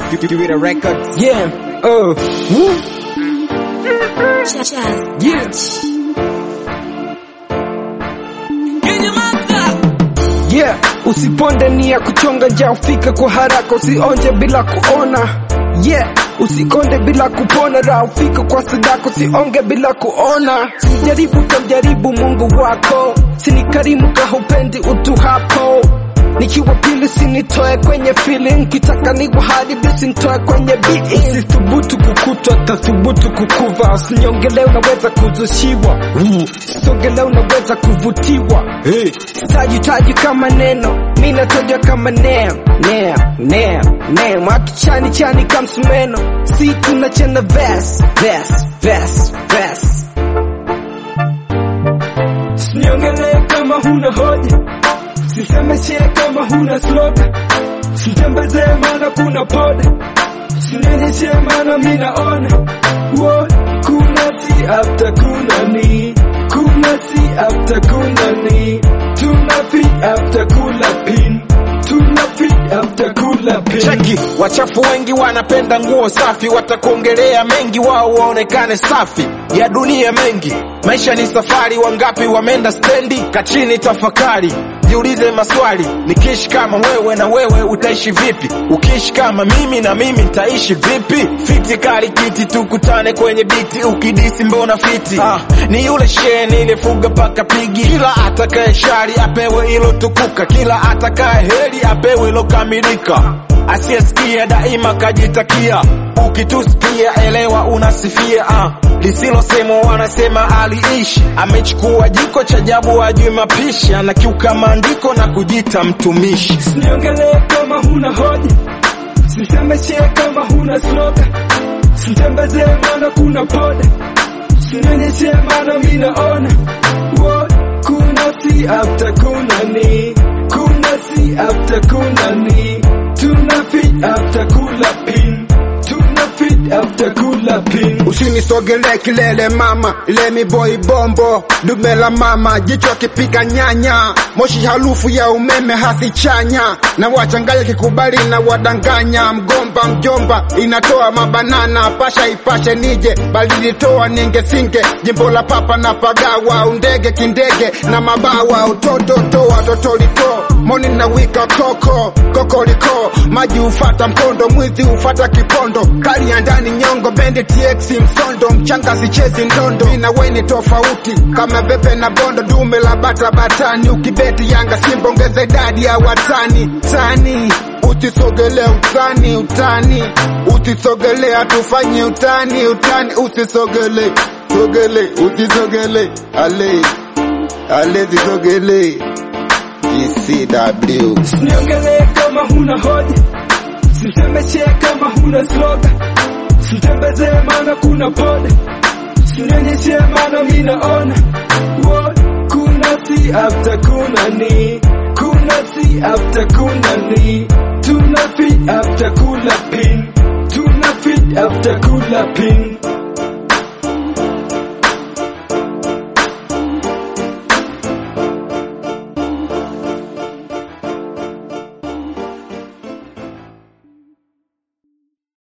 Kiwira Records. Yeah. Uh. Woo. Yeah. Yeah, usiponde nia kuchonga njia ufike kwa haraka, usionje bila kuona. Yeah, usikonde bila kupona, raha ufike kwa sadaka, usionge bila kuona. Sijaribu tamjaribu Mungu wako, sinikarimu kahupendi utu hapo nikiwa pili sinitoe kwenye feeling, kitaka niwe hadi usinitoe kwenye beat. Usithubutu kukutwa, tathubutu kukuva. Usinyongele unaweza kuzushiwa, songele unaweza kuvutiwa. Hey. Taji taji kama neno, mi natoja kama neo neo neo neo, watu chani chani kama sumeno, si tunachana verse verse verse verse. Usinyongele kama huna hoja Sisemeshe kama huna sloga, sitembeze maana kuna poda, sinenyeshe maana minaona wo kuna si after kuna ni kuna si after kuna ni tuna fit after kula pin tuna fit after kula pin Cheki, wachafu wengi wanapenda nguo safi, watakuongelea mengi, wao waonekane safi. Ya dunia mengi, maisha ni safari, wangapi wameenda stendi? Kachini tafakari, jiulize maswali, nikiishi kama wewe na wewe utaishi vipi? Ukiishi kama mimi na mimi nitaishi vipi? Fiti kali kiti, tukutane kwenye biti, ukidisi mbona fiti? Ah, ni yule shee nilifuga paka pigi, kila atakaye shari apewe ilo tukuka, kila atakaye heri apewe ilo kamilika asiyesikia daima kajitakia, ukitusikia elewa unasifia. Ah, lisilosemwa wanasema aliishi, amechukua jiko cha jabu, ajui mapishi, anakiuka maandiko na kujita mtumishi. Usiniongelee kama huna hoja, sisemeshe kama huna sloga, sitembeze maana kuna poda, sinyonyeshe maana minaona wo kuna si after kuna ni kuna si after kuna ni tuna fit after kula pin tuna fit after kula pin Usinisogelee kilele mama, lemi boy bombo, dume la mama, jicho akipiga nyanya, moshi harufu ya umeme hasichanya, na wachanganya kikubali na wadanganya, mgomba mjomba inatoa mabanana, pasha ipashe nije, bali litoa ninge singe, jimbo la papa na pagawa, undege kindege na mabawa, utoto toa toto lito, moni na wika koko, kokoliko, maji ufata mkondo, mwizi ufata kipondo, kali ya ndani nyongo, bendi TX msondo, mchanga sichezi ndondo, ina weni tofauti kama bebe na bondo, dume la bata batani, ukibeti Yanga Simba ongeza idadi ya watani tani Usisogele utani utani, usisogele hatufanye utani utani, usisogele sogele, usisogele ale ale, zisogele GCW Usiniongelee kama huna hoja, sisemeshe kama huna sloga, sitembeze maana kuna poda, sinyonyeshe maana minaona wo kuna si after kuna ni kuna si after kuna ni tuna fit after kula pin tuna fit after kula pin